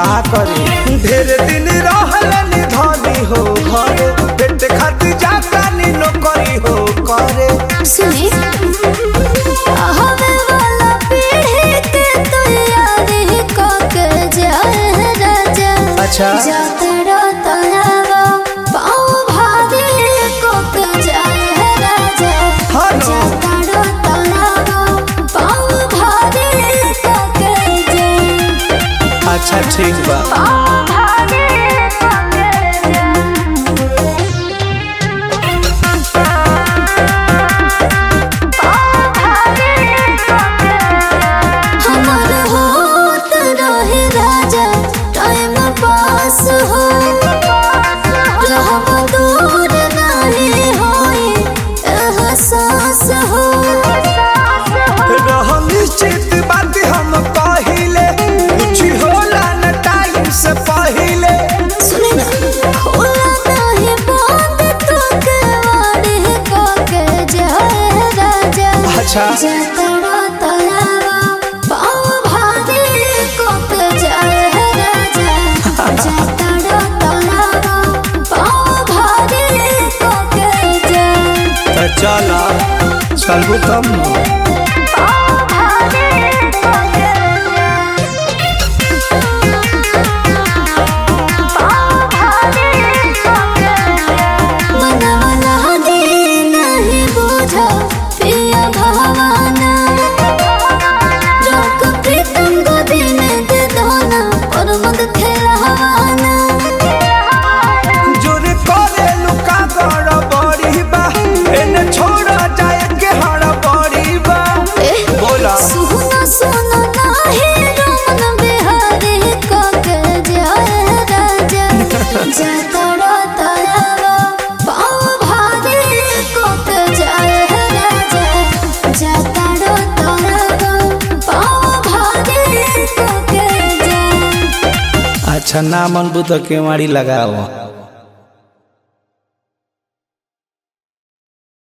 का करे ढेर दिन रहलन धनी हो घरे पेट खातिर जाता नी नौकरी हो करे सुने हवे वाला पीढ़ी के तैयारी को के जाए राजा अच्छा। जातरा तनावा पाँव भारी को के जाए राजा हाँ नो। जातरा तनावा पाँव भारी को के जाए अच्छा ठीक बा पाँव भारी को के जाए हमार होत रहे राजा टाइम पास हो रहब दूर नहीं होई एहसास हो रह निश्चित बात हम पहिले कुछ होला न टाइम से पहिले सुने ना खोला नहीं बात तो के वाड़ी को के जाए राजा अच्छा। जतरा तलावा पाँव भारी को के जाए राजा जतरा तलावा पाँव भारी को के जाए तो चला चलबू तब न पाँव भारी को के जाए पाँव भारी को के जाए मनवला दे नहीं बुझा पिया भवाना रोक प्रीतम को दिन दे दोना और मद खेलवाना जोर करे लुका गड़ बड़ी बा एने छोड़ जाए के हड़ बड़ी बा बोला सुना सुना नाही रमन बिहारी को के जाए राजा जतरा तलावा पाँव भारी को के जाए राजा जतरा तलावा पाँव भारी को के जाए अच्छा ना मन बुत के मारी लगाओ